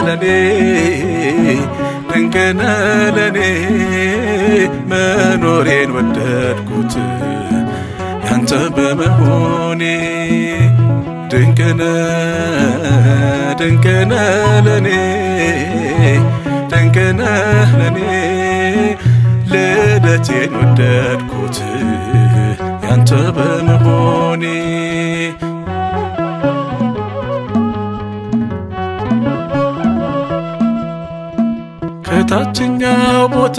ለኔ ድንቅነ ለኔ መኖሬን ወደድኩት ያንተ በመሆኔ ድንቅነ ድንቅነ ለኔ ድንቅነ ለኔ ልደቴን ወደድኩት ያንተ በመሆኔ ከታችኛው ቦታ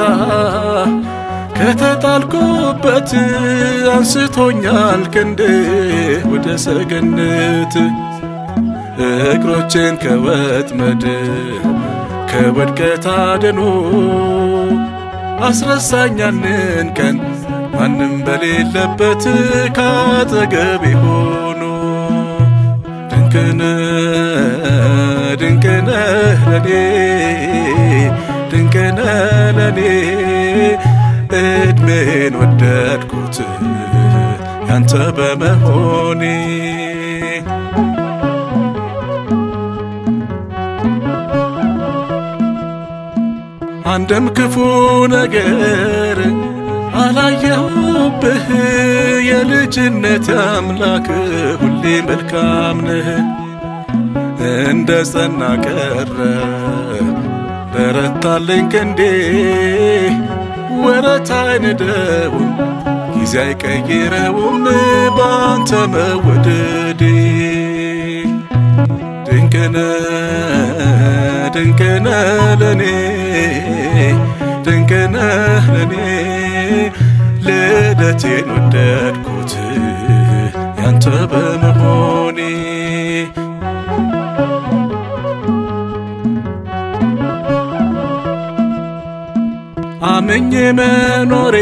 ከተጣልኩበት አንስቶኛል ክንድ ወደ ሰገነት እግሮቼን ከወጥመድ ከወድቀት አድኖ አስረሳኛንን ቀን ማንም በሌለበት ካጠገቤ ሆኖ ድንቅነ ድንቅነ ለኔ ድንቅነ ለኔ እድሜን ወደድኩት ያንተ በመሆኔ አንድም ክፉ ነገር አላየሁብህ የልጅነት አምላክ ሁሌ መልካም ነህ እንደ ጸና ቀረ በረታለኝ ክንዴ ወረት አይንደውም ጊዜ አይቀይረውም በአንተ መወደዴ ድንቅነ ድንቅነ ለኔ ድንቅነ ለኔ ልደቴን ወደድኩት ያንተ በመሆኔ አመኜ መኖሬ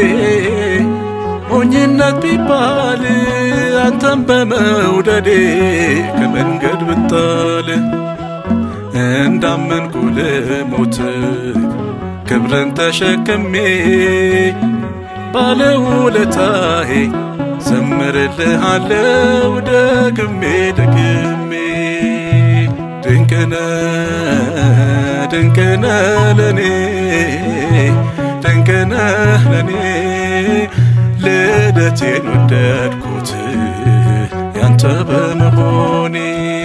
ሞኝነት ቢባል አንተም በመውደዴ ከመንገድ ብጣል እንዳመንኩ ልሞት ክብርን ተሸክሜ ባለውለታዬ ዘምርልሃለው ደግሜ ደግሜ ድንቅነ ድንቅነ ለኔ ድንቅነ ለኔ ልደቴን ወደድኩት ያንተ በመሆኔ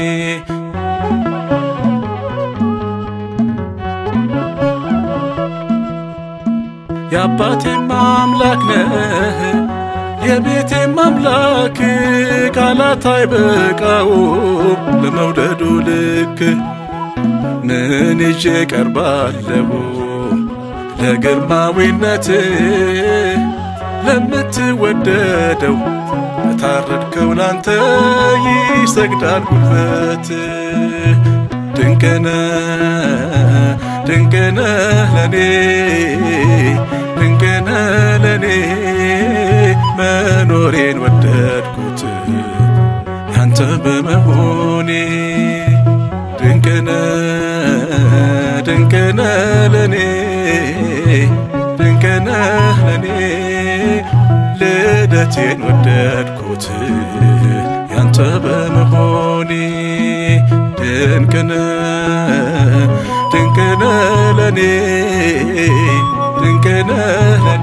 የአባቴም አምላክ ነህ የቤቴም አምላክ ቃላት አይበቃውም ለመውደዱ ልክ ምን ይዤ ቀርባለሁ ለግርማዊነት ለምትወደደው ለታረድከው ላንተ ይሰግዳል ጉልበት ድንቅነ ድንቅነ ለኔ ድንቅነ ለኔ መኖሬን ወደድኩት ያንተ በመሆኔ ድንቅነ ድንቅነ ለኔ ድንቅነ ለኔ ልደቴን ወደድኩት ያንተ በመሆኔ ድንቅነ ድንቅነ ለኔ ድንቅነ ለኔ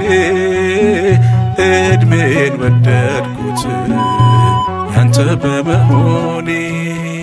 እድሜን ወደድኩት ያንተ በመሆኔ